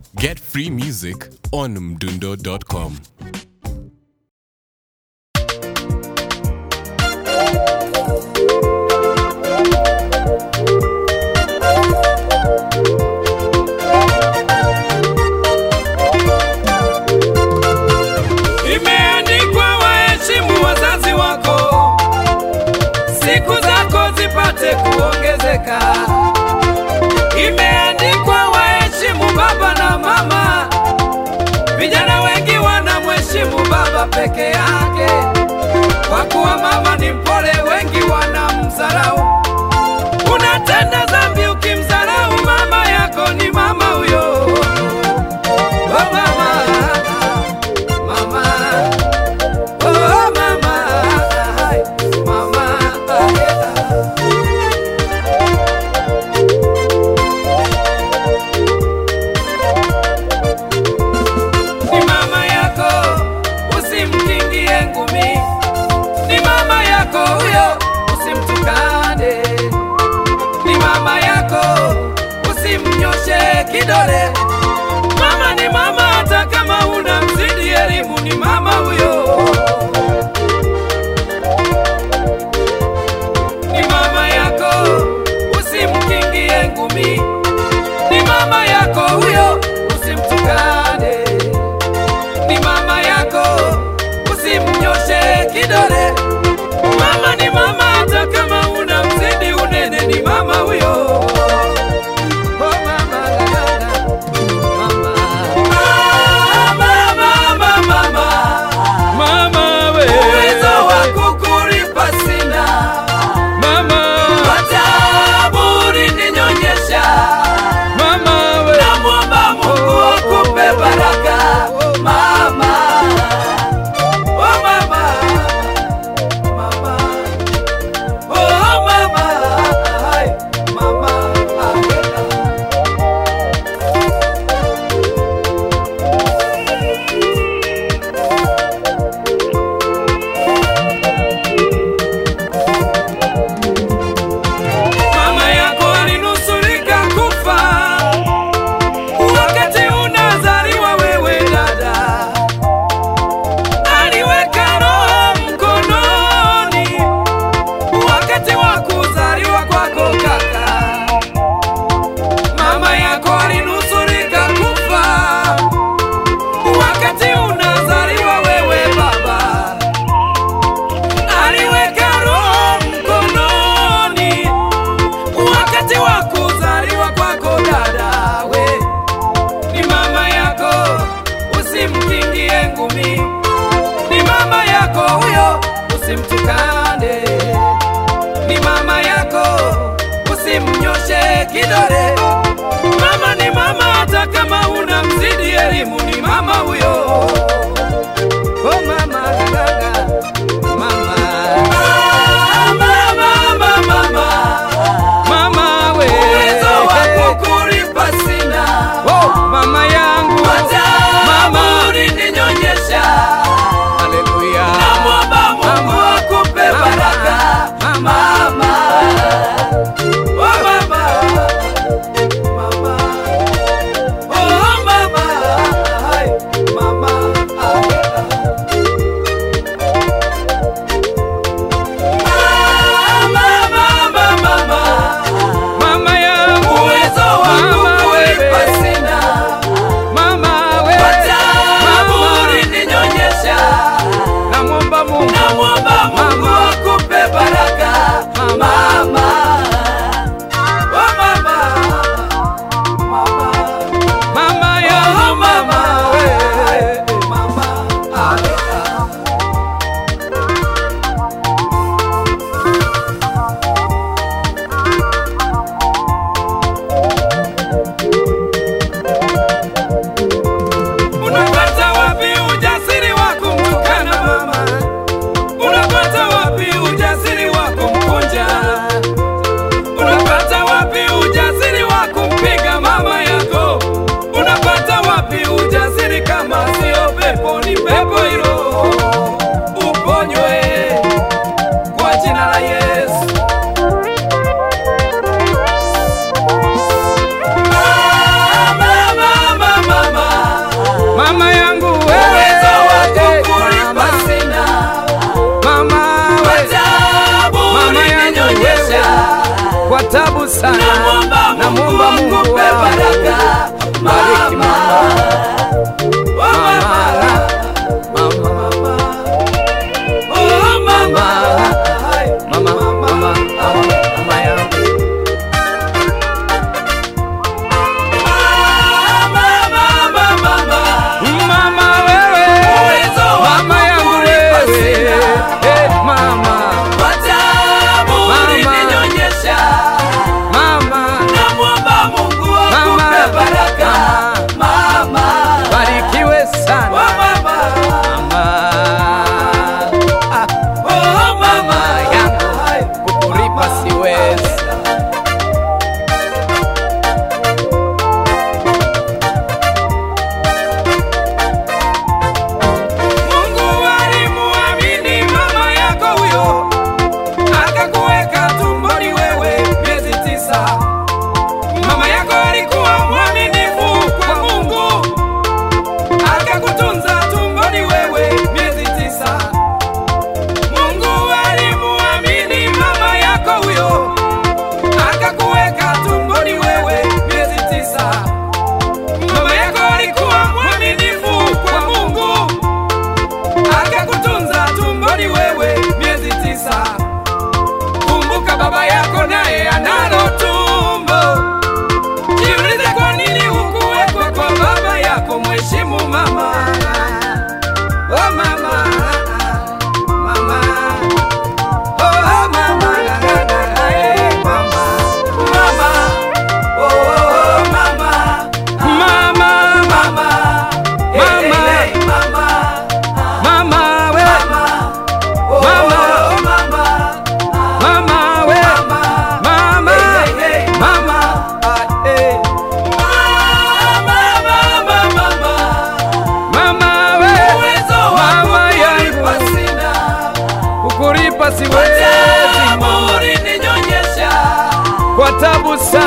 Get free music on mdundo.com. Imeandikwa, waheshimu wazazi wako, siku zako zipate kuongezeka. Imeandikwa, waheshimu baba na mama. Vijana wengi wanamheshimu baba peke yake, kwa kuwa mama ni mpole, wengi wanamdharau. Unatenda dhambi ukimdharau mama yako, ni mama huyo. Oh, mama. Mama, oh mama, ay, mama, ay, ni mama yako, usimkingie ngumi. Ni mama yako huyo, usimtukane. Ni mama yako, usimnyoshe kidole. Mama ni mama, hata kama una mzidi elimu, ni mama huyo. Ni mama yako, usimkingie ngumi. Ni mama yako huyo, usimtukane. Ni mama yako, usimnyoshe kidole. Mama ni mama, hata kama una mzidi unene, ni mama huyo. Oh, mama, la, la, la. Mama. Mama, mama, mama. Mama we, Uwezo wa kukulipa sina. mama, Wataburi ninyonyesha. mama we, Namwomba Mungu akupe baraka. Mama. Oh, mama. Mama. Oh, mama. Ay, mama. Ay, Mama yako alinusurika kufa wakati unazaliwa wewe dada, aliweka roho mkononi wakati wa kuzaliwa kwako kaka. Mama yako alinusurika kufa wakati unazaliwa wewe baba, aliweka roho mkononi wakati wa kuzaliwa kwako dada, we ni mama yako, usimkingie ngumi. Ni mama yako huyo, usimtukane. Ni mama yako, usimnyoshe kidole. Mama ni mama, hata kama una mzidi elimu, ni mama huyo. Oh mama, gaga, mama. Mama, mama, mama. mama we, Uwezo wa kukulipa sina. oh, mama yangu, mama, Mama ulininyonyesha. haleluya, Namwomba Mungu akupe baraka. Mama. Oh, mama. Mama. Oh, mama. Ay, mama. Ay, Mama, mama, mama. mama yangu, Uwezo wa mama kukulipa wewe, sina. tabu sana